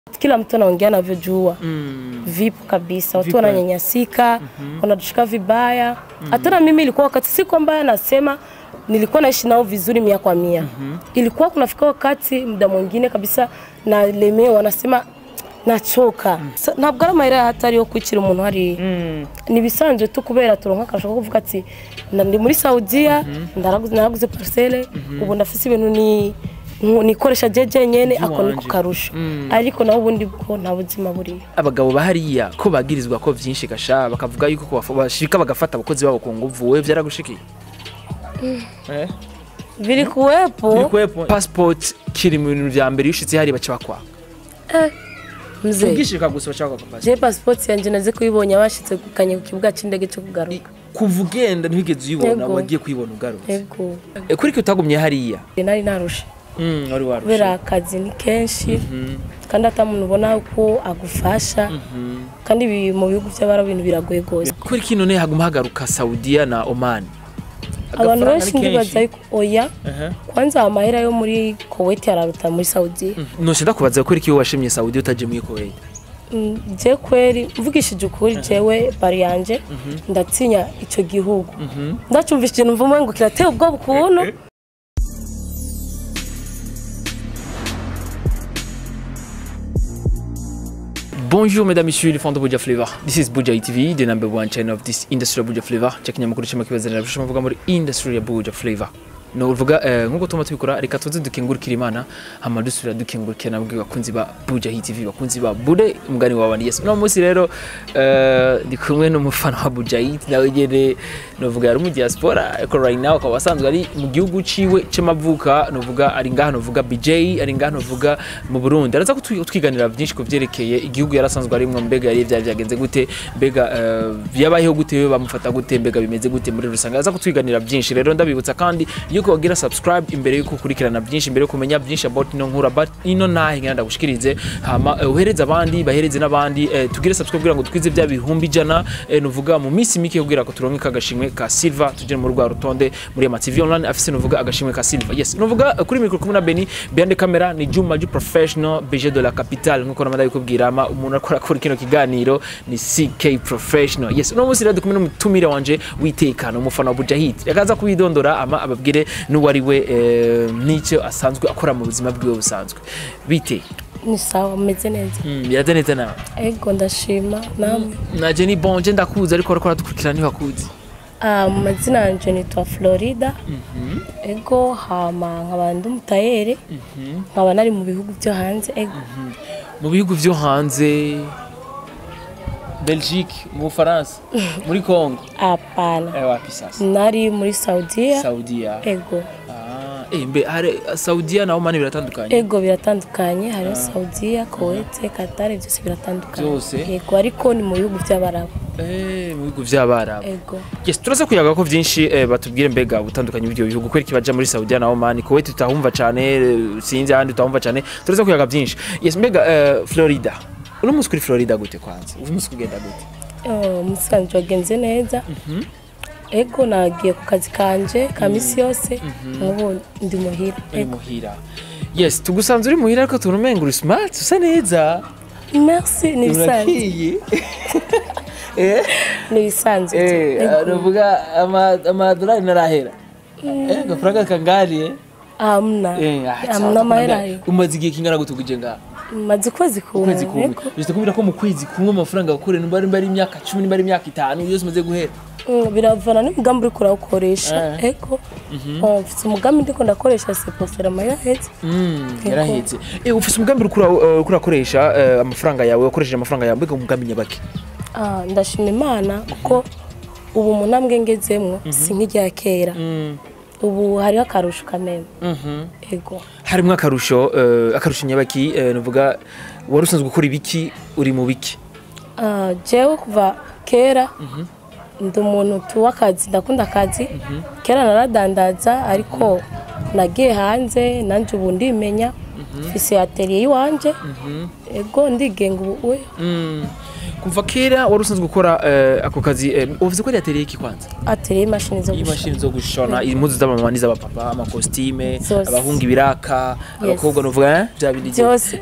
kila mtu anaongea anavyojua vipo kabisa, watu Vipo. wananyanyasika, wanatushika vibaya. Hata na mimi ilikuwa wakati, si kwamba nasema nilikuwa naishi nao vizuri mia kwa mia. Ilikuwa kunafika wakati muda mwingine kabisa nalemewa, wanasema nachoka Sa- ntabwo ari amayira hatari yo kwicira umuntu hariya ni ibisanzwe tu kubera turonka akarusho ko kuvuga ati "Na- ndi muri saudiya ndaraguze naraguze parcelle ubu ndafise ibintu ni nku- nikoresha jeje nyene ako niko Iby'iwanje. karusho ariko naho ubundi bwo nta buzima buriyo abagabo bahariya ko bagirizwa ko vyinshi gasha bakavuga yuko ko bafa- bashika bagafata abakozi babo ku nguvu wewe vyaragushikiye eh biri kuwepo kwepo passport kiri mu bintu vya mbere yushitse hari baca bakwa mzee ubwishika gusa baca bakwa passport je passport yanje naze kuyibonye abashitse kukanye ku kibuga c'indege cyo kugaruka kuva ugenda ntigeze uyibona Yego. wagiye kuyibona ugarutse ego Eh, kuri ko utagumye hariya nari narushe Mm, wari warushe kubera akazi ni kenshi kandi ata muntu ubona ko agufasha kandi ibi mu bihugu by'abarabu ibintu biragoye rwose kuri kino ne haguma hagaruka Saudiya na Oman abantu Agafaranga benshi ni ndibaza kenshi. yuko oya Aha. kwanza amahera yo muri Kuwait araruta muri Saudi nose ndakubaza kuri kiyo washimye Saudiya utaje muri Kuwait Mm, je kweri mvugishije ukuri jewe bari yanje ndatinya ico gihugu ndacumvise ikintu mvume ngo kirateye ubwoba ukuntu Bonjour mesdames, messieurs, les fans de Buja Flavor. This is Buja TV, the number one channel of this industry of Buja Flavor. Check inyamakuru cyama kibazanira bishoma vuga muri industry ya Buja Flavor. No uvuga eh, nkuko tuma tubikora reka tuze dukengurukira Imana hama dusubira dukengurukira nabwo bakunzi ba Buja TV bakunzi ba Bude umugani wa Wandi. Yes. No munsi rero eh, ndi kumwe n'umufana wa Buja Hit nawe nyene novuga yari mu diaspora ariko right now akaba asanzwe ari mu gihugu ciwe c'amavuka novuga ari ngaha novuga BJ ari ngaha novuga mu Burundi araza kutwiganira byinshi ku vyerekeye igihugu yarasanzwe arimwo mbega yari vyari vyagenze gute mbega eh, yabayeho gute bamufata gute mbega bimeze gute muri rusange araza kutwiganira byinshi rero ndabibutsa kandi yuko wagira subscribe imbere yuko ukurikirana byinshi imbere yo kumenya byinshi about ino nkura but ino nahe ngenda ndagushikirize hama eh, uhereze abandi bahereze n'abandi eh, tugire subscribe kugira ngo twize bya bihumbi ijana eh, nuvuga mu minsi mike kugira ngo turonke kagashimwe ka silver tujye mu rwa rutonde muri ama TV online afise nuvuga agashimwe ka silver yes nuvuga eh, kuri mikro kumwe na Beni behind the camera ni Juma Ju professional BG de la capitale nkuko namanda bikubwira ama umuntu akora kuri kino kiganiro ni CK professional yes uno munsi rero dukumwe n'umutumire wanje witekana umufana wa Bujahid yakaza kubidondora ama ababwire n'uwari we eh, n'icyo asanzwe akora mu buzima bwiwe busanzwe bite ni sawa meze neza mm, biraza neza nawe ego ndashima namwe naje ni bonje ndakuzi ariko ariko aradukurikirana ntibakuzi Ah, mu mazina yanje nitwa Florida ego hama nkaba ndi umutayeri nkaba nari mu bihugu byo hanze ego mu bihugu byo hanze Belgique mu Bufaransa muri Congo apana eh wapi sasa nari muri Saudiya Saudiya ego ah eh mbe hari Saudiya na Oman biratandukanye ego biratandukanye hariho Saudiya Kuwait Qatar byose biratandukanye Byose? ego ariko ni mu bihugu by'abarabu eh mu bihugu by'abarabu ego yes turaza kuyaga ko byinshi eh, batubwire mbega ubutandukanye bw'ibyo bihugu kweri kibaja muri Saudiya na Oman Kuwait tutahumva cyane eh, sinzi ahandi tutahumva cyane turaza kuyaga byinshi yes mbega eh, Florida uno munsi kuri Florida gute kwanza uno munsi kugenda gute Oh, umusanzu wagenze neza ego nagiye ku kazi kanje ka misi yose nk'ubu ndi muhira uri ego muhira yes tugusanze uri muhira ariko tubona umenga uri smart usa neza merci ni ibisanzwe urakiye eh ni ibisanzwe eh ego aravuga ama amadolari narahera eh gafaranga kangariye hamna eh ah, hamna sawa, amahera tukumenya. ariho umaze igihe kingana gute kuje ngaha maze ukwezi kumwe ukwezi kumwe ego. bishite kubira ko mu kwezi kumwe amafaranga wakoreye nimba ari imyaka 10 nimba ari imyaka 5 yose umaze guhera Mm, biravana n'umugambi uriko urawukoresha Eh. ego Oh, mfise umugambi ndiko ndakoresha sepofera amayahetse Mm, yarahetse eh ufise umugambi uriko ura- eh, uriko urakoresha eh, amafaranga yawe wakoresheje amafaranga yawe mbega umugambi nyabaki Ah, ndashima imana kuko ubu mu ntambwe ngezemwo si nk'irya kera mm ubu hariho akarusho kameme mhm ego harimwo akarusho eh, akarusho nyabaki eh, nuvuga wari usanzwe gukora ibiki uri mu biki Ah, jewe kuva kera ndi umuntu tuwa akazi ndakunda akazi kera naradandaza ariko nagiye hanze nanjye ubu ndimenya mfise atelier y'iwanje ego ndigenga ubu we Mm. kuva kera wari usanzwe gukora eh, ako kazi eh, uvuze ko ari atelier iki kwanza atelier y'imashini zo imashini zo gushona impuzu z'abamama n'iz'abapapa amakositime Zose. abahungu ibiraka abakobwa nuvuga eh, bya bindi byose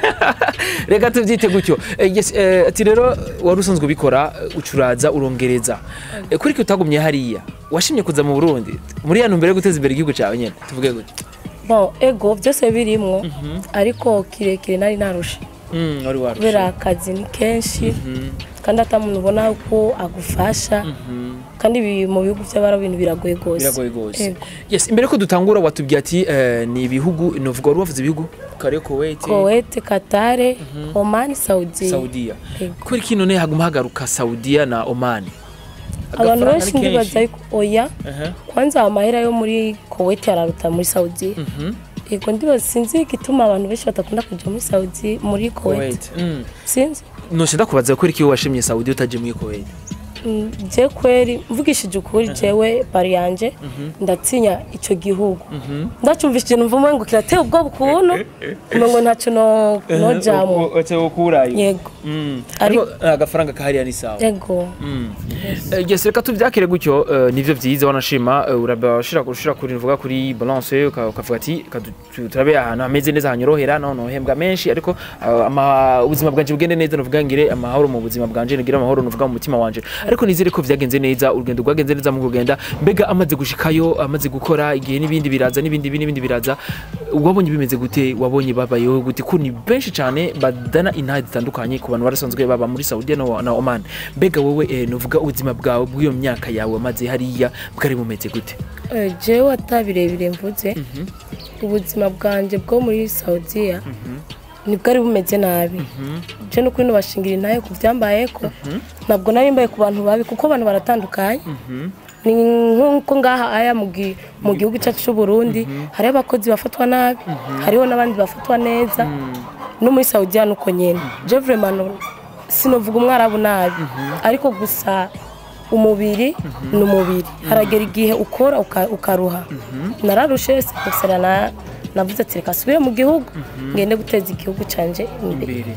reka tubyite gutyo Eh, yes, eh, ati rero wari usanzwe ubikora eh, ucuraza urongereza Eh, kuri ko utagumye hariya washimye kuza mu burundi muri ya ntumbero yo guteza imbere igihugu cyawe nyine tuvuge gutyo bon ego byose birimwo ariko kirekire nari narusha Mm, wari warushe kubera akazi ni kenshi kandi ata muntu ubona ko agufasha kandi ibi mu bihugu by'abarabu ibintu biragoye rwose biragoye rwose Ego. yes imbere ko dutangura watubwiye ati eh, ni ibihugu novuga wari wavuze ibihugu kare kuwait Kuwait, Qatar, Oman, Saudi. saudiya Ego. kubera iki none haguma hagaruka saudiya na oman Abantu Agafaranga benshi ni ndibaza kenshi. yuko oya Aha. kwanza amahera yo muri Kuwait araruta muri Saudi. Ego ndibaza sinzi igituma abantu benshi batakunda kuja muri Saudi muri Kuwait. kuwait Mm. Sinzi. nose ndakubaza kubera iki washimye saudiya utaje muri kuwait Mm, Je kweri mvugishije ukuri jewe bari yanje ndatinya ico gihugu ndacumvishije numva umengo kirateye ubwoba ukuntu umengo ntaco no nojamwo ukurayo yego ariko agafaranga kahariya ni sawa yego Eh, yes reka tubyakire gutyo eh, nivyo vyiza wanashima eh, urabashira kurushira kuri vuga kuri balance uka- ukavuga ati "Ka tu- turabe ahantu hameze neza hanyorohera no nohembwa menshi ariko eh, ama- ubuzima bwanje bugende neza novuga ngire amahoro mu buzima bwanje ngira amahoro novuga mu mutima wanje ariko nizere ko vyagenze neza urugendo rwagenze neza mu kugenda mbega amaze gushikayo amaze gukora igihe n'ibindi biraza n'ibindi n'ibindi biraza wabonye bimeze gute wabonye babayeho gute ko ni benshi cyane badana intahe zitandukanye ku bantu barasanzwe baba muri Saudi na, na Oman mbega wowe eh, novuga ubuzima bwawe bw'iyo myaka yawe maze hariya bwari bumeze gute Eh, jewe atabirebire mvuze ubuzima bwanje bwo muri Saudiya nibwo ari bumeze nabi je no kuri no bashingira intaye ku byambayeko ntabwo nari mbaye ku bantu babi kuko abantu baratandukanye ni nk'uko ngaha aya mu gi- mu gihugu cyacu cy'u Burundi hariho abakozi bafatwa nabi hariho n'abandi bafatwa neza no muri Saudiya nuko nyene je vraiment sinovuga umwarabu nabi ariko gusa umubiri ni umubiri haragera igihe ukora uka- ukaruha nararushe sinasera na navuze ati reka asubire mu gihugu ngende guteza igihugu canje imbere imbere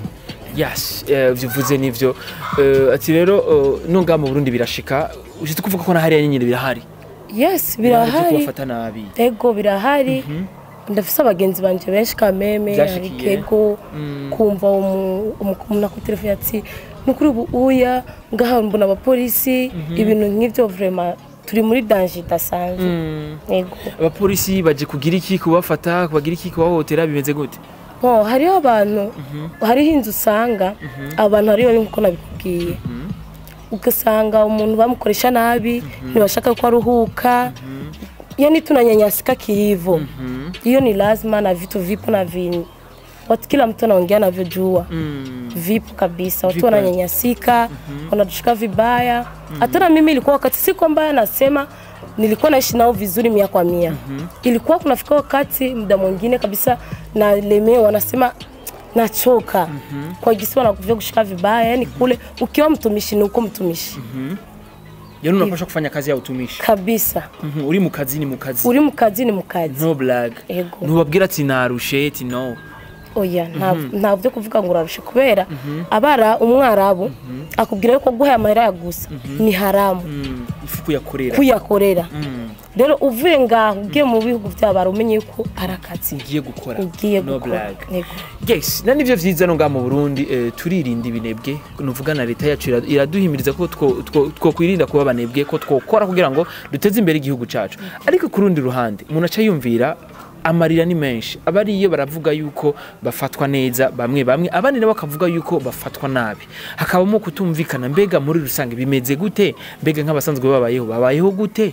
yes eh, bivuze nivyo Eh, ati rero eh, no ngaha mu Burundi birashika ushitse kuvuga ko na hariya nyine birahari yes Byo birahari kubafata nabi ego birahari ndafise abagenzi banje benshi kameme hari Byashikiye. kego kumva umu- umu- umuntu akutelefone ati nukuri ubu uya ngaha mbona abapolisi ibintu nk'ivyo vraiment turi muri danger idasanzwe ego abapolisi baje kugira iki kubafata kubagira iki kubahohotera bimeze gute Bo, hariho abantu hariho inzu usanga abantu hariho babi nkuko nabikubwiye ugasanga umuntu bamukoresha nabi ntibashaka ko aruhuka yani tunanyanyasika kilivyo hiyo ni lazima na vitu vipo na vini watu kila mtu anaongea navyojua vipo kabisa watu Vipo. wananyanyasika wanatushika vibaya hata na mimi ilikuwa wakati si kwamba nasema nilikuwa naishi nao vizuri mia kwa mia ilikuwa kunafika wakati muda mwingine kabisa nalemewa nasema nachoka kwa gisi wanakuvya kushika vibaya yani kule ukiwa mtumishi ni uko mtumishi yani unapaswa kufanya kazi ya utumishi kabisa Mhm, uri mu kazi ni mu kazi uri mu kazi ni mu kazi no blag Ego. ntubabwira ati narushe ati no oya nta- nta byo kuvuga ngo urarushe kubera abara umwarabu akubwira yuko guha amahera ya gusa ni haramu Mm, ifu kuyakorera kuyakorera Mm, rero uvuye ngaho ugiye mu bihugu by'abara umenye yuko ari akazi ugiye gukora ugiye no gukora blag Yego. yes na nivyo vyiza no ngaha mu Burundi eh, turirinda ibinebwe nuvuga na leta yacu ira- iraduhimiriza ko two- two- twokwirinda kuba abanebwe ko twokora kugira ngo duteze imbere igihugu cacu ariko ku rundi ruhande umuntu aca yumvira amarira ni menshi abariyo baravuga yuko bafatwa neza bamwe bamwe abandi nabo bakavuga yuko bafatwa nabi hakabamo kutumvikana mbega muri rusange bimeze gute mbega nk'abasanzwe babayeho babayeho gute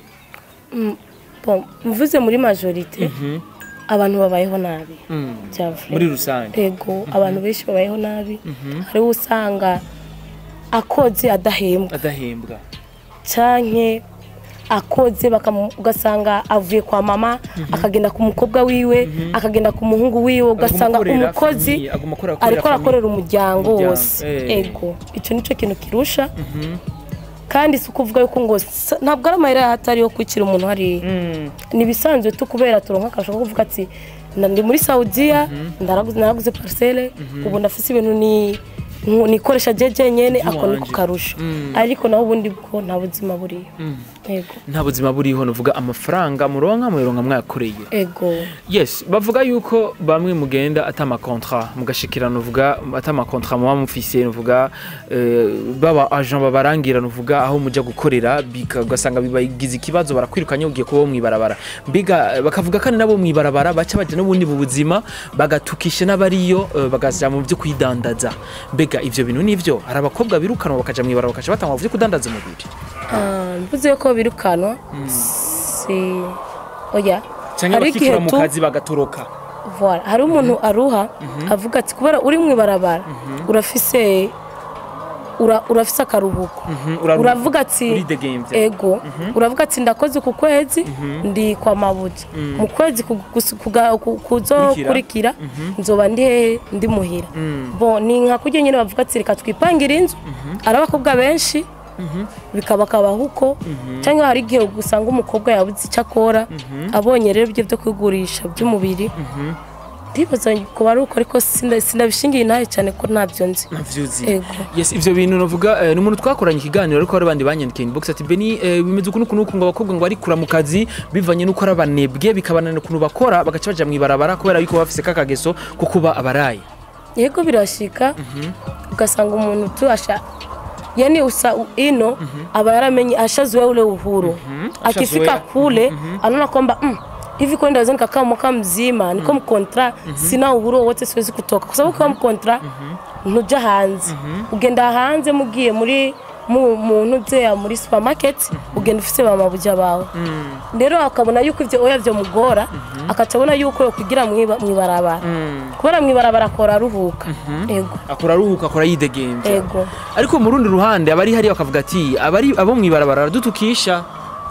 Bon, mvuze muri majorite abantu babayeho nabi byavuye muri rusange ego abantu benshi babayeho nabi hariho usanga akoze adahembwa adahembwa canke akoze bakamu- ugasanga avuye kwa mama akagenda ku mukobwa wiwe akagenda ku muhungu wiwe ugasanga akorera umukozi famille, aguma akora- akorera ariko famille. arakorera umuryango Umuryango, wose eh. ego icyo nicyo kintu kirusha kandi si ukuvuga yuko ngo sa- ntabwo ari amahera hatari yo kwicira umuntu hariya ni ibisanzwe tu kubera turonka akasha ko kuvuga ati na- ndi muri saudiya ndaraguze naraguze parcelle ubu ndafise ibintu ni nku- nikoresha jeje nyene ako niko Iwanje. karusho ariko naho ubundi bwo nta buzima buriyo ego nta buzima buriho nuvuga amafaranga muronka muronka mwakoreye ego yes bavuga yuko bamwe mugenda ata amakontra mugashikira nuvuga ata amakontra muba mufise nuvuga eh, baba agent babarangira nuvuga aho muja gukorera bika- ugasanga bibagize ikibazo barakwirukanye ugiye kuba mwibarabara mbiga eh, bakavuga kandi nabo mwibarabara baca baja n'ubundi mu buzima bagatukisha n'abariyo eh, bagaja mu byo kwidandaza mbega ivyo bintu nivyo hari abakobwa birukanwa bakaja mwibarabara bakaja batangwa mu byo kudandaza umubiri Ah, mvuze ko birukanwa si oya cyangwa hari igihe bakikura mu tu kazi bagatoroka Voilà. hari umuntu aruha avuga ati kubera uri mu ibarabara urafise ura- urafise akaruhuko uraruhuka. uravuga ati Uridegembya. ego uravuga ati ndakoze ku kwezi ndi kwa mabuja mu kwezi ku- kus- kuga- ku- kuzokurikira nzoba ndi hehe ndi muhira bo ni nka kurya nyine bavuga ati reka twipangire inzu ari abakobwa benshi bikaba akabaho uko cyangwa hari igihe usanga umukobwa yabuze icyo akora abonye rero ibyo byo kwigurisha by'umubiri ndibaza kuba ari uko ariko sinda- sinabishingiye nawe cyane ko ntabyo nzi navyuzi Ego. yes ivyo bintu navuga eh, ni umuntu twakoranye ikiganiro ariko hari abandi banyandikiye inbox ati beni eh, bimeze uku nuku nuku ngo abakobwa ngo barikura mu kazi bivanye nuko ari abanebwe bikabananira ukuntu bakora bagaca baja mwibarabara kubera yuko baba bafise kakageso ko kuba abarayi yego birashika ugasanga umuntu tu asha yani usa ino aba yaramenye ashazoea ule uhuru akifika Ashazoea. kule anaona kwamba mm, hivi kweli ndaweza nikakaa mwaka mzima niko mkontra sina uhuru wowote siwezi kutoka kwa sababu ukiwa mkontra ntuja hanze ugenda hanze mugiye muri mu mu ntuzeya muri supermarket ugenda ufise bamabuja bawe rero akabona yuko ivyo oya vyo mugora akaca abona yuko yokugira mwiba- mwibarabara kubera mwibarabara akora aruhuka ego akora aruhuka akora yidegembya ego ariko mu rundi ruhande abari hariya bakavuga ati abari abo mwibarabara baradutukisha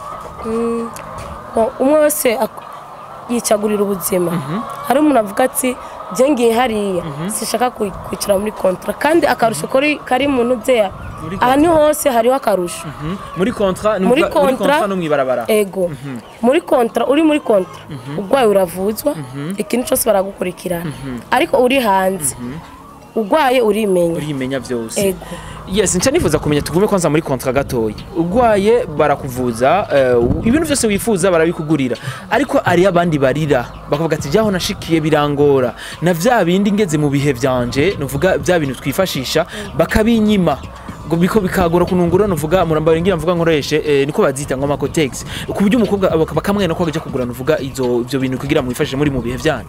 Bon, umwe wese ak- yicagurira ubuzima hari umuntu avuga ati jye ngiye hariya sishaka kwi- kwicara muri kontra kandi akarusho kari kari mu ntuzeya Muri ahantu hose hariho akarusho Mhm. muri kontra ni muri ukuvuga- muri kontra kontra no mwibarabara ego muri kontra uri muri kontra urwaye uravuzwa ikintu cyose baragukurikirana ariko uri hanze urwaye urimenya urimenya vyose ego yes nca nifuza kumenya tugume kwanza muri kontra gatoya urwaye barakuvuza eh, ibintu byose wifuza barabikugurira ariko ari abandi barira bakavuga ati jyaho nashikiye birangora na vya bindi ngeze mu bihe vyanje nuvuga vya bintu twifashisha bakabinyima ngo biko bikagora kunungura nuvuga muramba ngira mvuga nkoreshe eh, niko bazita ngo amakotex ku buryo umukobwa baka- bakamwena ko ajya kugura nuvuga izo ivyo bintu kugira mwifashishe muri mu bihe vyanyu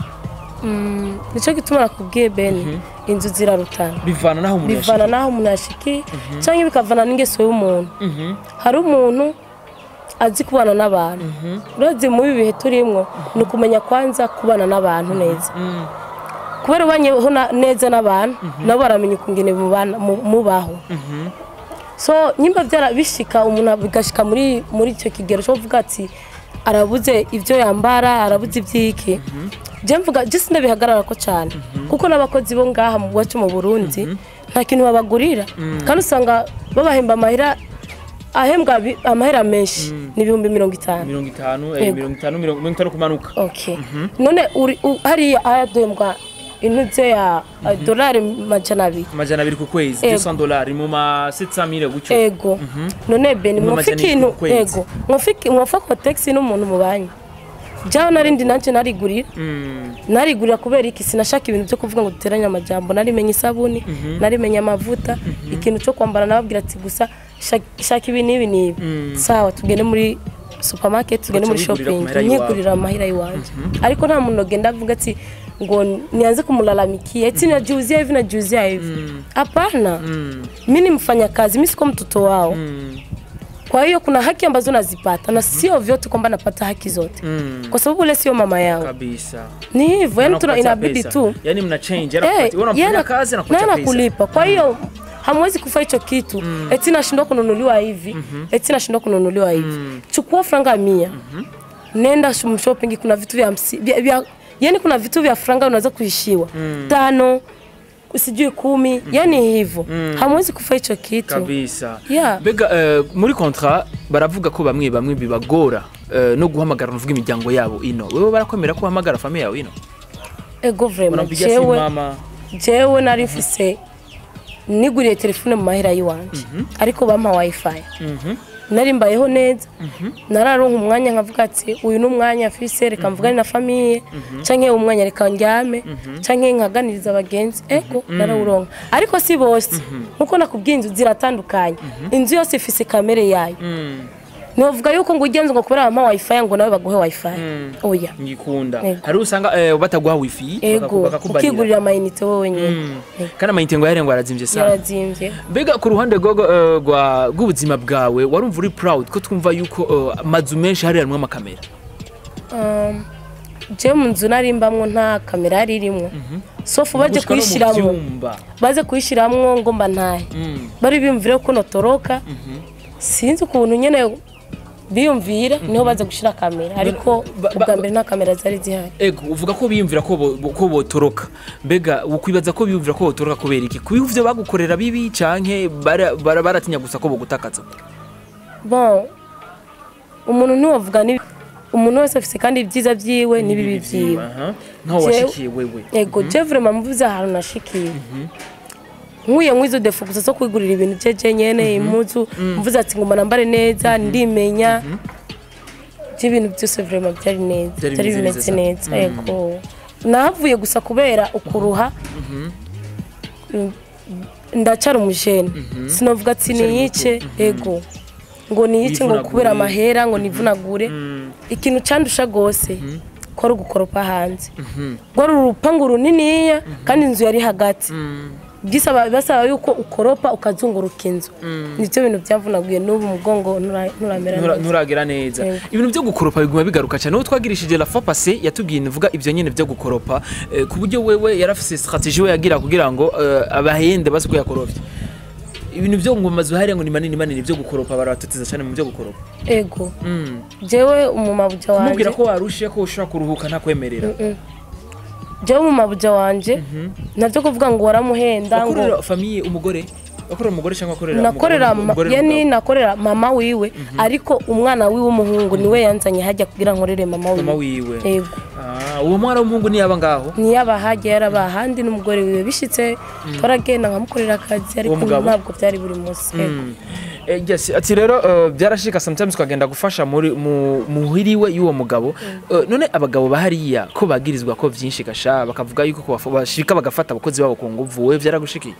nicyo gituma nakubwiye bene inzu zirarutana bivana naho umuntu bivana n'aho umuntu yashikiye cyangwa bikavana n'ingeso y'umuntu hari umuntu azi kubana n'abantu urebye muri ibi bihe turimo ni ukumenya kwanza kubana n'abantu neza kubera ubanyeho na- neza n'abantu nabo baramenya ukungene mubana- mu- mubaho so nyimba byarabishika umuntu bigashika muri muri icyo kigero cyo kuvuga ati arabuze ibyo yambara arabuze ibyiki je mvuga je sindabihagarara ko cyane kuko n'abakozi bo ngaha mu wacu mu Burundi nta kintu babagurira kandi usanga babahemba amahera ahembwa bi- amahera menshi ni ibihumbi mirongo itanu mirongo itanu Yego. eh, mirongo itanu mirongo mirongo itanu kumanuka okay none uri u- hariya ayaduhembwa intuze ya uh, dolari majana abiri amajana abiri ku kwezi Ego. 200 dolari mu ma 700 gutyo ego none beni Mu mwofa majana ikintu ku kwezi. ego mwofa iki- mwofa kotegisi n'umuntu mubanye jaho narindi nanje narigurira Mm, narigurira kubera iki sinashaka ibintu byo kuvuga ngo duteranye amajambo narimenye isabuni narimenye amavuta ikintu cyo kwambara nababwira ati gusa shaka- shaka ibi n'ibi n'ibi sawa tugende muri supermarket tugende muri Ugaca wigurira shopping ku mahera y'iwawe. nyigurira amahera y'iwanjye ariko nta muntu agenda avuga ati ngo nianze kumlalamikia eti najiuzia hivi najiuzia hivi hapana mi ni mfanyakazi mi siko mtoto wao kwa hiyo kuna haki ambazo nazipata na sio vyote kwamba napata haki zote mm, kwa sababu ule sio mama yangu kabisa ni hivyo yani tuna Anakupatia inabidi pesa. tu yani mna change Eh, anakupatia wewe unamfanyia yana- kazi naye anakupatia pesa anakulipa kwa hiyo hamwezi kufa hicho kitu eti nashindwa kununuliwa hivi eti nashindwa kununuliwa hivi chukua franga mia nenda shum- shopping kuna vitu vya, hamsi- vya, vya yani kuna vitu vya franga unaweza kuishiwa tano sijui kumi yani hivyo hamwezi kufa hicho kitu kabisa Yeah. mbega eh, muri kontra baravuga ko bamwe bamwe bibagora eh, no guhamagara nuvuga imiryango yabo ino wewe barakwemera ko uhamagara famiye yawe ino ego vrema unampigia simu jewe mama jewe nari mfise niguriye telefone mu mahera y'iwanje ariko bampa wifi Mhm. nari mbayeho neza nararonka umwanya nkavuga ati uyu ni umwanya mfise reka mvugane na famiye canke uyu mwanya reka ndyame canke nkaganiriza abagenzi ego narawuronka ariko si bose nkuko nakubwiye inzu ziratandukanye inzu yose ifise kamere yayo Mm. ntibavuga yuko ngo ugenze ngo kubera bampa wifi ngo nawe baguhe wifi oya ngikunda Ego. hari usanga eh, bataguha wifi ego bakaku- bakakubarira. ukigurira amayinite wowe nyine Mm. Ego. kandi amayinite ngo yarenga arazimvye sana yarazimvye mbega ku ruhande rwogo, eh, rwa- rw'ubuzima bwawe warumva uri proud ko twumva yuko eh, amazu menshi hari harimwo amakamera Um, je mu nzu narimbamwo nta kamera yari irimwo sofu baje Gushika no mu kuyishiramwo vyumba. baze kuyishiramwo ngo mba ntahe Mm. bari biyumvire ko notoroka sinzi ukuntu nyene biyumvira niho baze gushira kamera ariko ba- ba- ubwa mbere nta kamera zari zihari ego uvuga ko biyumvira ko bo- bo- ko botoroka mbega ukwibaza ko biyumvira ko botoroka kubera iki kubiha ivyo bagukorera bibi canke bara- bara- baratinya gusa ko bogutakaza bon umuntu ntiwavuga ni umuntu wese afise kandi ibyiza vyiwe n'ibibi vyiwe Aha. nkaho Jewe- washikiye wewe ego je vraiment mvuze ahantu nashikiye nkuye nkwizo defo gusa zo kwigurira ibintu jeje nyene impuzu mvuze ati ngoma nambare neza ndimenya je ibintu byose vraiment byari neza Byari byari bimeze bimeze neza. neza ego nahavuye gusa kubera ukuruha Mm, ndacara umujene sinovuga ati niyice ego ngo niyice ngo Wivunagure. kubera amahera ngo nivunagure ikintu candusha gose ko ari ugukoropa hanze rwari urupangu runiniya kandi inzu yari hagati bisaba basaba yuko ukoropa ukazunguruka inzu nibyo bintu byavunaguye n'ubu umugongo ntura- nturamera Ntura- neza nturagera neza Yego. ibintu byo gukoropa biguma bigaruka cyane uwo twagirishije la fois passé yatubwiye nivuga ibyo nyene byo gukoropa eh, ku buryo wewe yarafise strategie we yagira kugira ngo eh, abahende bazi ko yakorovye ibintu byo ngo mu mazu hariya ngo ni manini manini byo gukoropa barabatoteza cyane mu byo gukoropa ego Mm. jewe umumabuja wanje kumubwira ko warushe ko ushobora kuruhuka ntakwemerera jewe umumabuja wanje navyo kuvuga ngo waramuhenda ngo wakorera famiye umugore wakorera umugore cyangwa wakorera nakorera umugabo- ma- umugore yani n'umugabo? nakorera mama wiwe ariko umwana wiwe w'umuhungu niwe yanzanye hajya kugira nkorere mama mama wiwe wiwe ego Ah, uwo mwana w'umuhungu niyaba ngaho ntiyaba hajya yaraba ahandi n'umugore wiwe bishitse twaragenda nkamukorera akazi ariko mugabo? ntabwo byari buri munsi ego Eh, yes, ati rero eh, byarashika sometimes ukagenda gufasha muri mu muhiriwe y'uwo mugabo Eh, none abagabo bahariya ko bagirizwa ko vyinshi gasha bakavuga yuko ko bafu- bashika bagafata abakozi babo ku nguvu wewe vyaragushikiye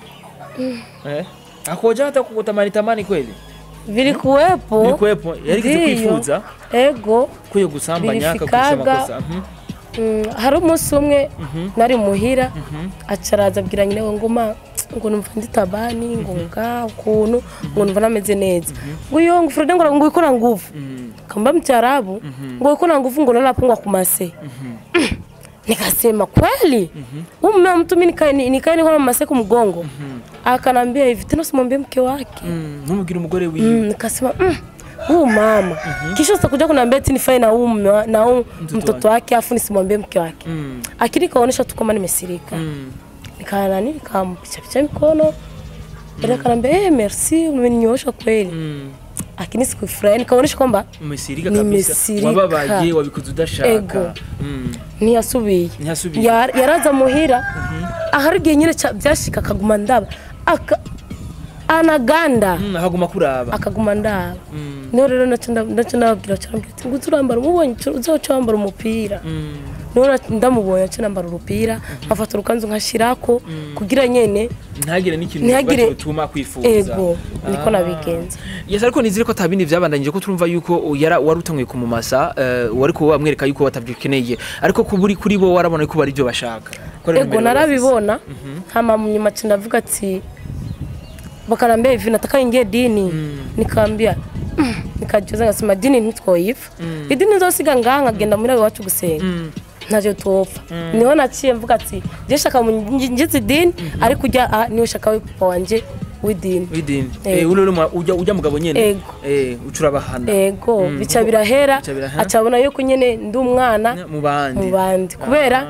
eh akoja hata kukutamani tamani kweli biri kuwepo Ilikuwepo yarigeze Ndiyo. kwifuza ego kuyo gusambanya akagurisha Birifikaga. amakosa Mhm. Mm, hari umunsi umwe nari muhira acaraza abwira nyine ngo ma ngo numva ndi tabani ngo nga ukuntu ngo numva nameze neza ngo iyo ngo Frode ngo ngo ikora nguvu kamba mcharabu ngo ikora nguvu ngo nalapungwa kumase nikasema kweli huyu mume wa mtu mimi nikae nikae niko na mase kumgongo akanambia hivi tena simwambie mke wake Mm, ntumubwire umugore wiwe Mm, nikasema mm, huu mama kisha utakuja kuniambia eti nifae na huu mume wa- na huu mtoto wake afu nisimwambie mke wake Mm, akili kaonyesha tu kama nimesirika mm. nikanani nikampichapicha mikono baada akaniambia eh merci umeninyoosha kweli Mm. lakini sikufurahi nikaonyesha kwamba umesirika kabisa Nimesirika. wababaye wabikoze udashaka Ego. Mm. ntiyasubiye Ntiyasubiye. Ya- yaraza muhira ahari igihe nyine ca- byashika akaguma ndaba aka anaganda Mm, haguma kuraba akaguma ndaba Mm. niho rero naco nda- naco ndababwira carambwira ati ngo uzurambara umubonye uzoca wambara umupira Mm. niho na- ndamubonye aca nambara urupira nkafata urukanzu nkashirako kugira nyene ntagire n'ikintu Ntihagire- batuma kwifuza ego niko Ah. nabigenza yes ariko nizire ko atabindi byabandanyije ko turumva yuko yara wari utanguye kumumasa eh, wari kuba wamwereka yuko watabyikeneye ariko ku buri kuri bo warabona ko bari byo bashaka Ko rero ego mbere wari narabibona hama mu nyuma ca ndavuga ati bakanambia hivi nataka ingie dini nikaambia "Mm." nikajuza ngasema dini ntitwoyiva idini nzosiga ngaha nkagenda muri iwacu gusenga ntacyo tupfa niho naciye mvuga ati je shaka ngize idini ariko ujya aha niwe shaka we papa wanje w'idini widini Ego. eh uri uri ujya ujya mugabo nyene Ego. eh ucurabahana ego Mm, bica kuko- birahera bica birahera. acabona yuko nyene ndi umwana mu bandi mu bandi kubera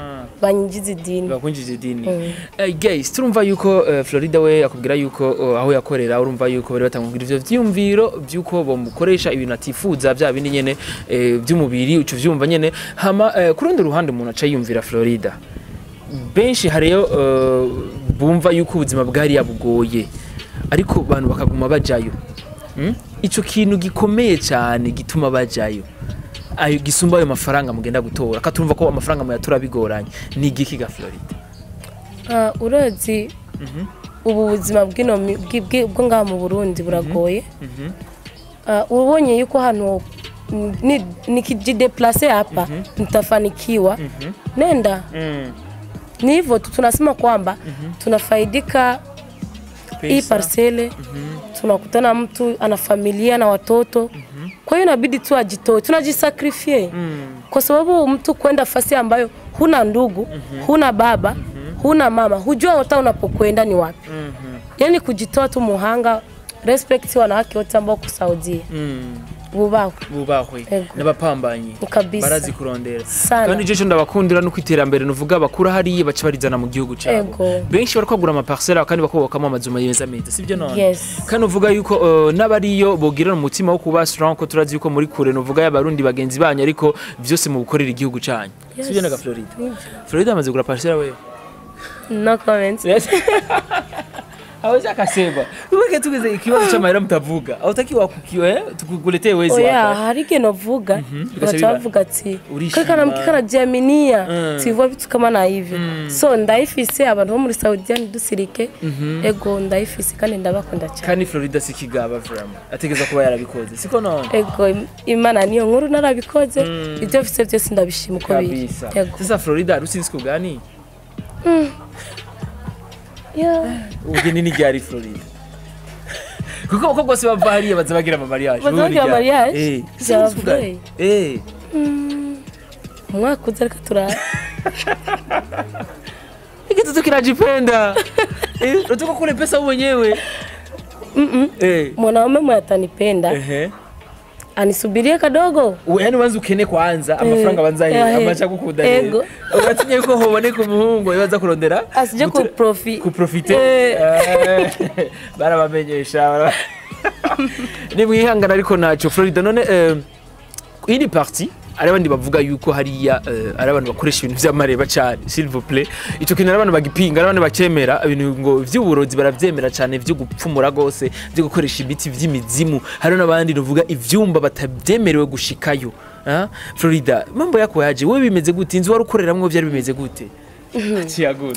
banyinjiza idini bakunjije idini Eh, guys turumva yuko eh, Florida we akubwira yuko eh, aho yakorera urumva yuko bari batangubwira ivyo vyiyumviro vyuko bamukoresha ibintu atifuza bya bindi nyene eh, by'umubiri uco vyumva nyene hama eh, ku rundi ruhande umuntu aca yumvira Florida benshi hariyo eh, bumva yuko ubuzima bwari yabugoye ariko abantu bakaguma bajayo Mm? ico kintu gikomeye cyane gituma bajayo ayo gisumba ayo mafaranga mugenda gutora katurumva ko amafaranga muyatora bigoranye ni igiki ga Florida Ah, urozi ubu buzima bw'ino mi- bwi- bwi- bwo ngaha mu burundi buragoye Ah, ubonye yuko hano mm, ni- nikijideplase hapa nitafanikiwa nenda ni hivyo tu tunasema kwamba tunafaidika hii Pesa. parsele tunakutana mtu ana familia na watoto kwa hiyo inabidi tu ajitoe tunajisakrifie kwa sababu mtu kwenda fasi ambayo huna ndugu huna baba huna mama hujua hata unapokwenda ni wapi yani kujitoa tu muhanga respect wanawake wote ambao kusaudia bubahwe bubahwe Ego. n'abapambanyi Kabisa. barazi kurondera Sana. kandi icyo ndabakundira nuko iterambere nuvuga bakura hariya baca barizana mu gihugu cyabo Ego. benshi bari kwagura amaparcelle kandi bakubakamo amazu meza meza sibyo none Yes. kandi uvuga yuko uh, n'abariyo bogirana umutima wo kuba strong ko turazi yuko muri kure nuvuga y'abarundi bagenzi banyu ariko byose mu gukorera igihugu cyanyu Yes. sibyo naga Florida Florida amaze kugura parcelle we no comments Yes. Hawezi akasema ubeke tugeze ikibazo cy'amahera mutavuga autakiwa kukiwa eh tukukuletee wezi oya hapa hari igihe novuga Bikasha baca biba- bavuga ati Urishima. kakana mke kanajiaminia Mm. sivyo vitu kama na hivyo so ndayifise abantu bo muri saudia ntidusirike ego ndayifise kandi ndabakunda cyane kandi Florida sikigaba vraiment ategeza kuba yarabikoze siko none ego im- imana niyo nkuru narabikoze ibyo mfise byose ndabishima uko biri kabisa ego sasa Florida rusinzi kugani Yeah. ubugeni ni ryari Florida kuko uko bwose bava hariya baza bagira ama mariage Baza bagira mariage? eh Byavuye. kugani eh umwaka uza reka turara ikitoto kinajipenda eh unataka kule pesa wewe mwenyewe eh mwanaume mwe atanipenda ehe anisubirie kadogo Uwe, yani wanza ukene kwanza amafaranga banza eh, he eh, amacha gukunda ego. uratinye ko hoboneka umuhungu yaza kurondera asije gutura- kuprofi kuprofite Eh. Eh, barabamenyesha bara- ni mwihangana ariko ntacyo Florida none eh, iyi ni parti ari abandi bavuga yuko hariya eh, ari abantu bakoresha ibintu vy'amareba cyane s'il vous plaît ico kintu ari abantu bagipinga ari abantu bakemera ibintu ngo vy'uburozi baravyemera cyane vyo gupfumura gose vyo gukoresha ibiti vy'imizimu hari n'abandi nuvuga ivyumba batabyemerewe gushikayo Ah, Florida mambo yako yaje wewe bimeze gute inzu wari ukoreramwo vyari bimeze gute Tiaguna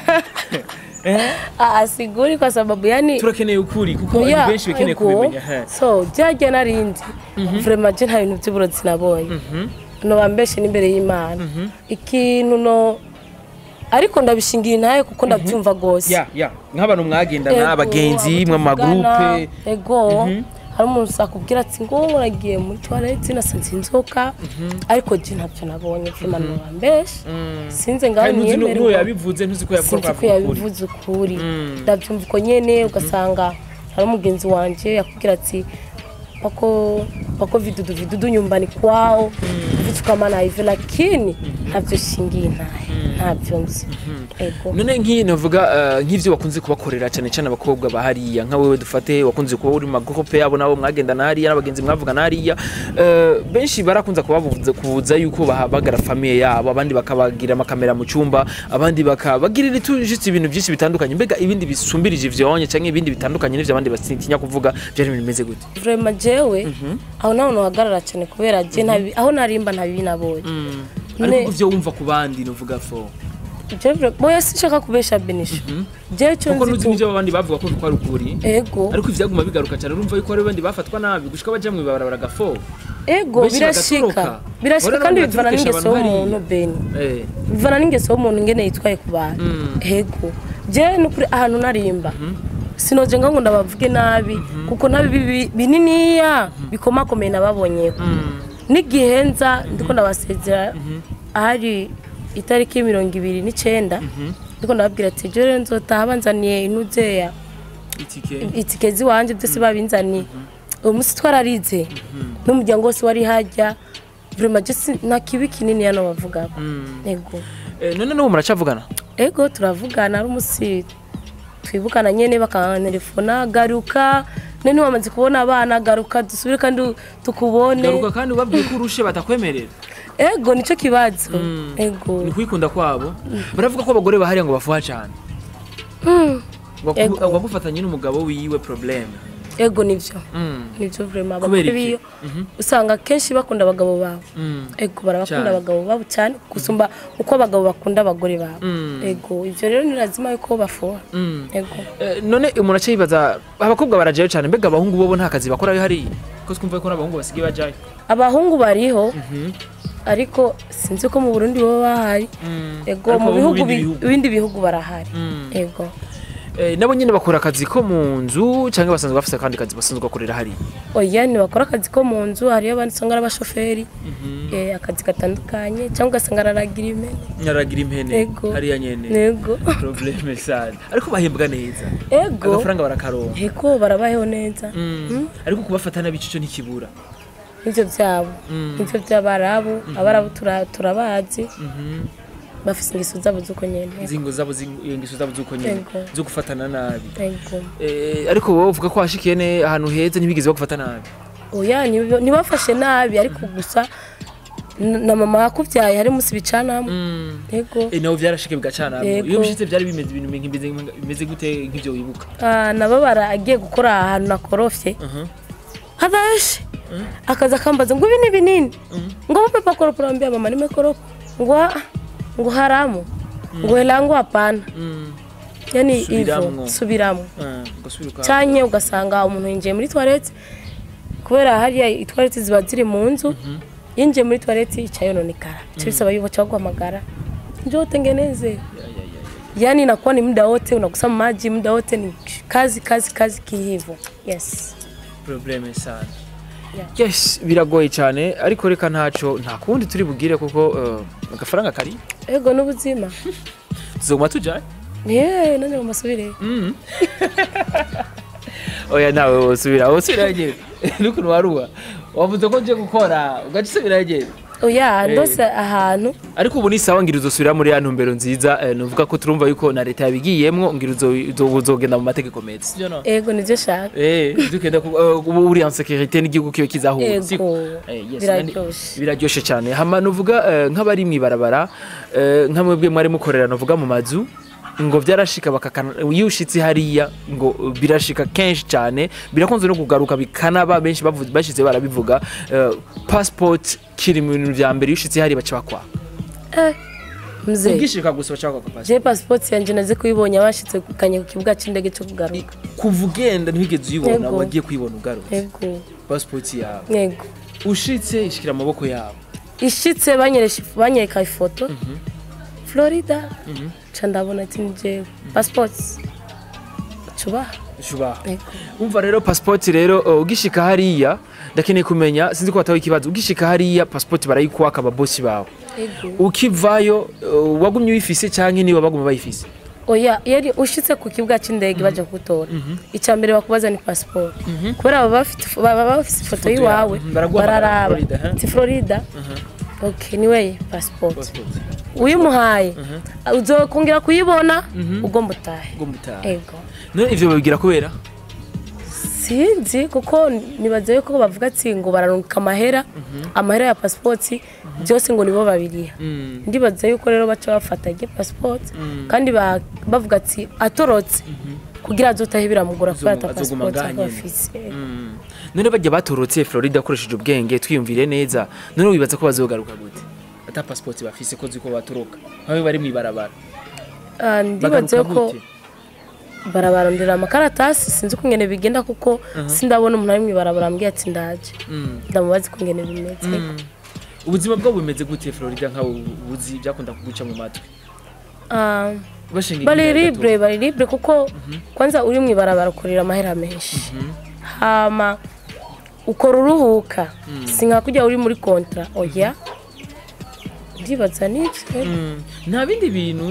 Ah, asiguri kwa sababu yani turakeneye ukuri kuko Oya, abantu benshi bakeneye ego. kubimenya he. so byajya narindi vraiment je nta bintu by'uburozi nabonye noba mbeshe n'imbere y'imana ikintu no ariko ndabishingira intaye kuko ndabyumva rwose ya ya nk'abantu mwagendana Ego, abagenzi abo mwe mu tuvugana, magroupe ego hari umuntu usakubwira ati ngo uragiye muri toilette nasanze inzoka ariko je ntabyo nabonye vraiment noba mbeshe sinze ngaho kandi ntuzi n'uwo niyemerwa yabivuze ntuzi ko yavuga sinzi ko ko avuga ukuri yabivuze ukuri ndabyumva uko nyene ugasanga hari umugenzi wanje yakubwira ati wako wako vidudu vidudu nyumbani kwao vitu kama na hivyo lakini ntabyo shingiye ntaye ntabyo nzi ego none nk'iyi navuga eh, nk'ivyo bakunze kubakorera cyane cyane abakobwa ba hariya nka wewe dufate wakunze kuba uri mu magroupe yabo nabo mwagendana hariya n'abagenzi mwavugana hariya eh, benshi barakunze kubabuza kubuza yuko bahabagara famiye yabo abandi bakabagira amakamera mu cyumba abandi bakabagirira itujitse ibintu byinshi bitandukanye mbega ibindi bisumbirije ivyonye cyangwa ibindi bitandukanye n'ivyo abandi batinya kuvuga byari ibintu bimeze gute vraiment jewe aho naho nohagarara cyane kubera je ntabi aho narimba ntabibi nabonye ariko Ne- ivyo wumva ku bandi nuvuga fo je vra- boya sinshaka kubesha benisha je cyo kuko nzi nuzi ku- n'ivyo abandi bavuga ko kwari ukuri ego ariko ivyaguma bigaruka cyane urumva yuko hari abandi bafatwa nabi gushika baja mu ibarabara bagafo ego Benshi birashika bagatoroka. birashika Urabona kandi abantu bivana baturukisha n'ingeso abantu y'umuntu hariya. beni eh bivana n'ingeso y'umuntu ingene yitwaye ku bantu ego je nukuri ahantu narimba sinoje ngo ndabavuge nabi kuko ntabi bibi- bininiya bikomakomeye nababonyeho n'igihe nza ndiko ndabasezera ahari itariki mirongo ibiri n'icenda ndiko ndababwira ati je rero nzotaha banzaniye inuzeya itike itike ziwanje byose babinzaniye uwo munsi twararize n'umuryango wose wari hajya vraiment je si- nta kibi kinini hano bavugaho ego Eh, none n'ubu muracavugana ego turavugana ari umusi twibukana nyene bakantelefona garuka none wamaze kubona abana garuka dusubire kandi tukubone garuka kandi ubabwiye ko urushe batakwemerera ego nico kibazo ego ni kwikunda kwabo baravuga ko abagore bahariya ngo bafuha cyane Mm, Waku- Ego. wagufatanye n'umugabo wiwe probleme ego nivyo Mm, nivyo vrema Kubera abagore iki? biyo usanga kenshi bakunda abagabo babo mm, ego barabakunda Cyane. abagabo babo cyane gusumba uko abagabo bakunda abagore babo Mm. ego ivyo rero ni lazima yuko bafuha mm. ego Eh, none umuntu aca yibaza abakobwa barajayo cyane mbega abahungu bobo nta kazi bakorayo hariya ko twumva ko n'abahungu basigaye bajayo abahungu bariho Mhm. ariko sinzi ko mu Burundi baba bahari Mm. ego Ariko mu bo bihugu bindi bi- bihugu. ibindi bihugu barahari Mm. ego Eh, nabo nyine bakora akazi ko mu nzu cyangwa basanzwe bafite akandi kazi basanzwe bakorera hariya oya ntibakora akazi ko mu nzu hariyo abandi usanga ari abashoferi eh, akazi gatandukanye cyangwa ugasanga araragira impene nyaragira impene Ego. hariya nyene nego probleme sana ariko bahembwa neza ego agafaranga barakaronka ego barabayeho neza Mm. ariko kubafata nabi ico ntikibura nivyo vyabo nivyo vy'abarabu abarabu tura- turabazi bafise ingeso zabo z'uko nyene zingo zabo zing- ingeso zabo zuko nyene Ego. zo gufatana nabi ego Eh, ariko wowe uvuga ko washikiye ne ahantu heza ntibigeze bagufata nabi oya ntibi- ntibafashe nabi ariko gusa n- na mama yakuvyaye hari musi bicanamo ego Eh, nawe vyarashike bigacana Yego. iyo bishitse vyari bimeze ibintu bimeze bimeze gute nk'ivyo wibuka Ah, nababara agiye gukora ahantu nakorofye hadashe akaza akambaza ngo ibi ni binini ngo wape pakoropo naambia mama nimekoropa ngo "Ah, ngo haramu ngo helangu hapana yani Subiramwo. hivyo subiramo Ah, ugasubira uka- canke ugasanga umuntu yinjiye muri toilette kubera hariya itwarete ziba ziri mu nzu yinjiye muri toilette ica yononekara ico bisaba yuko cha guhamagara njoo tengeneze yani inakuwa ni muda wote unakusama maji muda wote ni kazi kazi kazi kihivo yes probleme sana Yeah. yes biragoye cyane ariko reka ntaco nta kundi turi bugire kuko eh, agafaranga kari ego n'ubuzima tuzoguma tujaye ye none mumasubire oya nawe wosubira wosubira nyene n'ukuntu waruha wavuze ko nje gukora ugaca usubira nyene oya ndose ahantu ariko ubu ni sawa ngira uzosubira muri ya ntumbero nziza eh, nuvuga ko turumva yuko na leta yabigiyemwo ngira uzo- uzo- uzogenda mu mategeko meza sivyo no ego nivyo shaka Eh, dukenda ku eh, ubu uri en sécurité n'igihugu kiyo kizahura siko? ego Eh, yes, biraryoshe biraryoshe cyane hama nuvuga eh, nk'abari mwibarabara eh, nka mwebwe mwari mukorera nuvuga mu mazu ngo byarashika bakakana iyo ushitse hariya ngo eh, birashika kenshi cyane birakunze no kugaruka bikanaba benshi bavu- bashize barabivuga eh, passport kiri mu bintu vya mbere iyo ushitse hariya baca bakwa eh mzee ubwishika gusa baca bakwa passport je passport yanje naze kuyibonye abashitse kanye ku kibuga c'indege cyo kugaruka kuva ugenda ntiwigeze uyibona Yego. wagiye kuyibona ugarutse ego passport yawe ego ushitse ishikira amaboko yabo ishitse banyeresha banyereka ifoto florida ca ndabona ati ni jewe passport cubaha shubaha ego umva rero passport rero uh, ugishika hariya ndakeneye kumenya sinzi ko wataho ikibazo ugishika hariya passport barayikuwaka ababosi bawe ego ukivayo uh, wagumye uyifise canke niwe baguma bayifise oya yari ushitse ku kibuga c'indege baje kugutora icya mbere bakubaza ni passport kubera baba bafite baba bafite ifoto Ifoto y'iwawe yawe. Baraguha bararaba Florida, huh? ti florida ok niwe passport passport uyimuhaye uzokongera kuyibona ugomba utahe ngo mutaha ego none ivyo babibwira kubera sinzi kuko nibaza yuko bavuga ati ngo bararungika amahera amahera ya pasipoti byose ngo nibo babiriha Mm. ndibaza yuko rero baca bafata igihe pasipoti kandi ba- bavuga ati atorotse kugira azotahe biramugora kubera ata Azoguma- azoguma pasipoti ngaha aba nyene. afise Mm. none bajya batorotse Florida akoresheje ubwenge twiyumvire neza none wibaza ko bazogaruka gute ata passport bafise ko ziko batoroka nkabe bari mwibarabara Ah, ndibaza bagaruka yuko gute barabarondera amakaratasi sinzi uko ngene bigenda kuko sindabona umuntu ari mwibarabara ambwiye ati ndaje Mm. ndamubaza uko ngene bimeze ubuzima bwabo bumeze gute Florida nkawe ubuzi byakunda kuguca mu matwi Ah, bashinga bari igihe libre bari libre kuko kwanza uri mwibarabara ukorera amahera menshi hama ukora uruhuka si nka kujya uri muri kontra oya ndibaza nivyo Mm. nta bindi bintu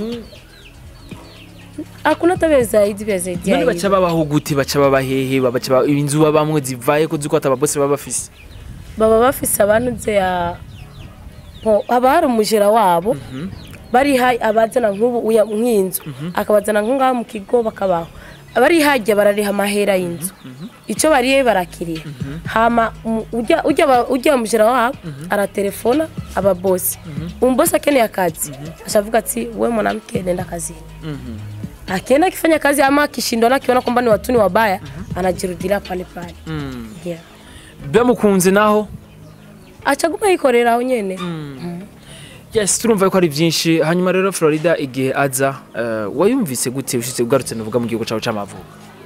hakuna tabia zaidi vya zaidi ya none baca hivyo. babaho gute baca baba hehe baca ba- inzu babamwe zivaye ko ziko atababosi baba bafise baba bafise abantu nze ya Bo, haba hari umujera wabo bariha abazana nk'ubu uya- nk'inzu akabazana nko ngaho mu kigo bakabaho barihajya barariha amahera y'inzu icyo bariye barakiriye hama um, ujya ujya ba- ujya mujera wabo aratelefona ababosi umbosi akeneye akazi ashavuga ati we mwanamke nenda kazini akienda akifanya kazi ama akishindwa akiona kwamba ni watu ni wabaya anajirudilia pale pale yeah. bamukunze naho achaguma yikorera aho nyene yes turumva yuko ari byinshi hanyuma rero florida igihe aza eh, wayumvise gute ushitse ugarutse nuvuga mu gihugu cyawe c'amavuko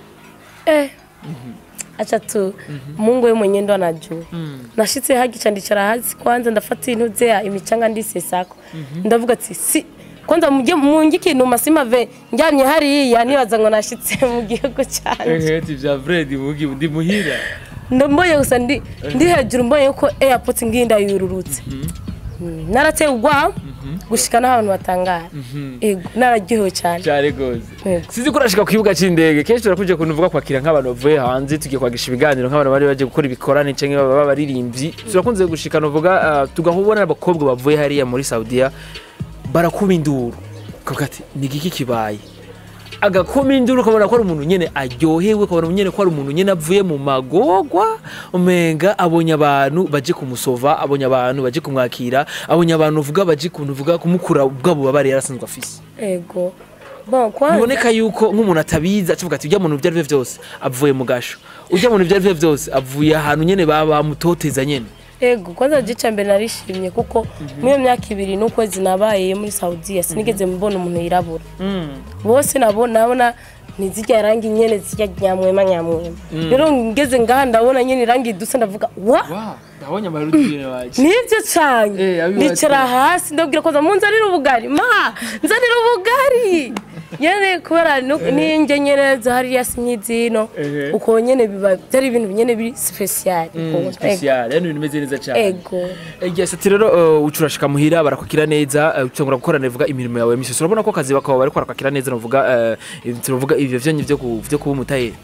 eh. acha tu mungu yeye mwenyewe ndo anajua nashitse hagica ndicara hasi kwanza ndafata intuze ya imichanga ndisesako ndavuga ati si kwanza mujye mungi ikintu masima ve njyamye hariya nibaza ngo nashitse mu gihugu cyanje ati vya Fred mugi ndi muhira ndamboye gusa ndi ndi hejuru mbonye ko airport ngiyi ndayururutse Mm, narateye ubwoba gushika n'abantu batangara ego nararyohewe cyane cyane gose Yego. sizi ko urashika ku kibuga c'indege kenshi turakuje kuntu uvuga kwakira nk'abantu bavuye hanze tugiye kwagisha ibiganiro nk'abantu bari baje gukora ibikorane canke baba baririmbyi turakunze gushika nuvuga uh, tugahubona abakobwa bavuye hariya muri Saudiya barakuba induru kavuga ati ni giki kibaye agakoma induru ukabona ko ari umuntu nyene aryohewe ukabona nyene ko ari umuntu nyene avuye mu magogwa umenga abonye abantu baje kumusova abonye abantu baje kumwakira abonye abantu uvuga baje kuntu uvuga kumukura ubwa bubabare yarasanzwe afise ego bon kwanza biboneka yuko nk'umuntu atabizi acuvuga ati ujya muntu ibyo ari byo byose avuye mu gasho ujya muntu ibyo ari byo byose avuye ahantu nyene baba bamutoteza nyene ego kwanza gica mbere narishimye kuko muri iyo myaka ibiri n'ukwezi nabaye muri Saudiya sinigeze mbona umuntu yirabura bose nabo nabona ntizijya irangi nyene zijya nyamwema nyamwema rero ngeze ngaha ndabona nyene irangi dusa ndavuga wa ndabonye amarudine waje nibyo cyane Eh, abibatse. nicara hasi ndabwira ko mu nzanira ubugari ma nzanira ubugari nyene kubera nu- ninjye nyene hariya sinkizino Ehe. uko nyene biba byari ibintu nyene biri special Ego. special yani ibintu bimeze neza cyane ego yes ati rero uh, ucurashika muhira barakukira neza uh, utangura gukorana bivuga imirimo yawe misi urabona ko akazi bakaba bariko barakakira neza novuga uh, tuvuga ivyo vyonyi vyo ku- vyo kuba umutayeri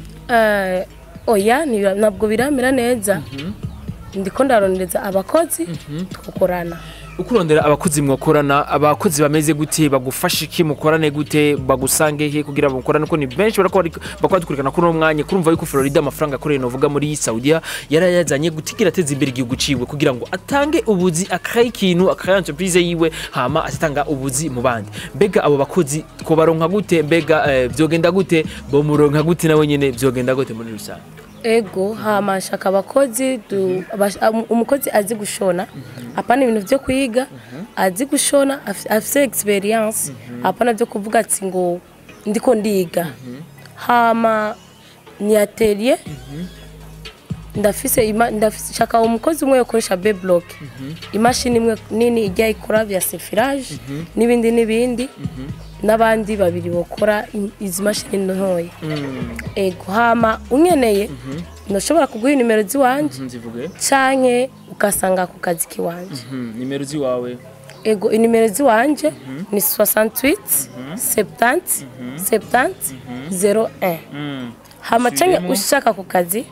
Eh, oya ntibi- ntabwo biramera neza ndiko ndarondereza abakozi tugakorana ukurondera abakozi mwakorana abakozi bameze gute bagufasha iki mukorane gute bagusange he kugira mukorane ko ni benshi barako bari- bakora dukurikirana kuri uno mwanya kurumva yuko Florida amafaranga akoreye novuga muri Saudiya yarayazanye gutigira ateza imbere igihugu ciwe kugira ngo atange ubuzi akaye ikintu akaye entreprise yiwe hama atanga ubuzi mu bandi mbega abo bakozi ko baronka gute mbega eh, vyogenda gute bo muronka gute nawe nyene vyogenda gute muri rusange ego hama shaka abakozi du- abash- um- umukozi azi gushona hapana ibintu vyo kwiga azi gushona af- afise experience hapana vyo kuvuga ati ngo ndiko ndiga hama ni atelier ndafise ima- ndafise shaka umukozi umwe yokoresha B block imashini imwe nini ijya ikora vya sefirage n'ibindi n'ibindi n'abandi babiri bakora i- izi mashini ntoya ego hama unkeneye ntushobora kuguha nimero z'iwanje nzivuge canke ukasanga ku kazi kiwanje nimero ziwawe ego inimero z'iwanje ni 68 70 70 01 hama canke Subiremo. ushaka ku kazi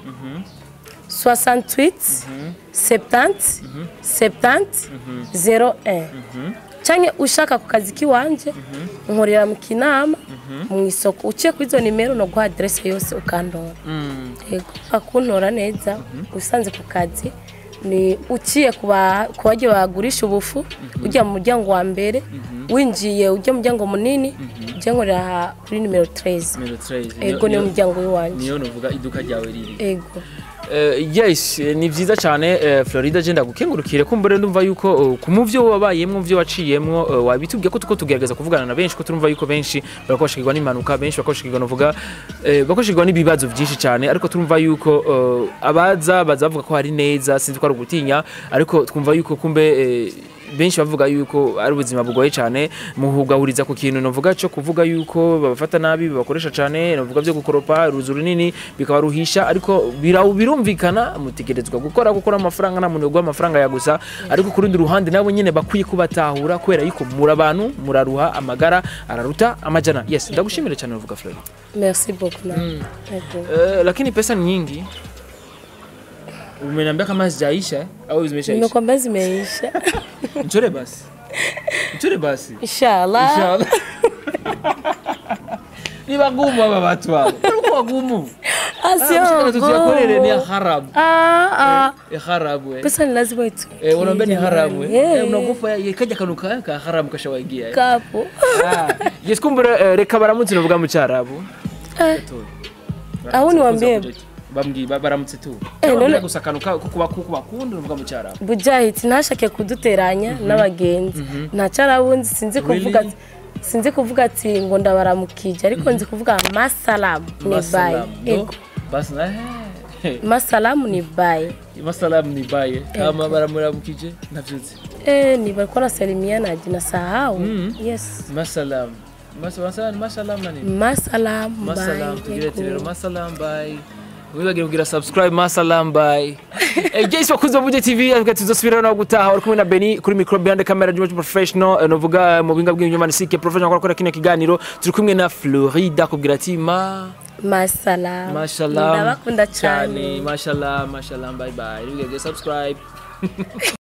68 70 70 01 canke ushaka ku kazi kiwanje nkorera mu kinama mu isoko uciye kuri izo nimero no guha adresse yose ukandora yego akuntora neza usanze ku kazi ni uciye ku ba- ku bagiye bagurisha ubufu ujya mu muryango wa mbere winjiye ujya mu muryango munini ujya nkorera aha kuri nimero 13 nimero 13 ego niyo muryango w'iwanjye niyo novuga iduka ryawe riri ego Uh, yes eh, ni vyiza cyane uh, Florida je ndagukengurukire kumbure ndumva yuko uh, ku muvyo wabayemwo muvyo waciyemwo uh, wabitubwiye ko tuko tugerageza kuvugana na benshi ko turumva yuko benshi barakoshikirwa n'impanuka benshi barakoshikirwa novuga uh, bakoshikirwa n'ibibazo byinshi cyane ariko turumva yuko uh, abaza bazavuga ko hari neza sinzi ko ari ugutinya ariko twumva yuko kumbe uh, benshi bavuga yuko ari ubuzima bugoye cyane muhugahuriza ku kintu novuga cyo kuvuga yuko babafata nabi babakoresha cyane novuga byo gukoropa uruzu runini bikabaruhisha ariko bira- birumvikana mutegerezwa gukora gukora amafaranga nta muntu uguha amafaranga ya gusa ariko ku rundi ruhande nabo nyine bakwiye kubatahura kubera yuko muri abantu muraruha amagara araruta amajana yes ndagushimira cyane uvuga Florida merci beaucoup na ego uh, lakini pesa ni nyingi umeniambia kama zijaisha au zimeishaisha nimekwambia zimeisha nchore basi Uture basi. inshallah Inshallah. Ni wagumu aba watu hao. Walikuwa wagumu. Ah, sio Mshikana tusiyakorere ni ya ngumu. haramu. Ah, ah. Ya haramu eh. pesa ni lazima itu Eh, unaambia ni haramu eh. Eh. Eh, unagofa ya kaja kanuka ka haramu kashawaingia eh. kapo Ah, Yes kumbura eh, reka baramutse novuga mu cyarabu. Eh, aho niwambie Bambwi ba- baramutse tu. Eh, Eh, none- none gusa kanuka kuba bakunda novuga mu cyarabu. bujahiti ntashake kuduteranya n'abagenzi nta cyarabunzi sinzi kuvuga Really? sinzi kuvuga ati ngo ndabaramukije ariko nzi kuvuga masalamu ni bayi Masalamu. No? ego Basi na eh. masalamu ni bayi Masalamu ni baye. Kama baramuramukije navyutse. eh ni balikuwa nasalimiana na sahau Mm. yes Masalamu. Masalamu masalamu nani? masalamu Masalam, bayi tugire ati rero ego. masalam bye. Wibagire kugira subscribe masalam bye. Eh guys wakuze Buja TV avuga tuzosubira no gutaha uri kumwe na Beni kuri micro behind camera Juma professional eh, novuga mu binga bw'inyuma ni sike professional kwa gukora kino kiganiro turi kumwe na Florida kubwira ati ma masalamu mashallah ndabakunda cyane mashallah mashallah bye bye. Wibagire subscribe.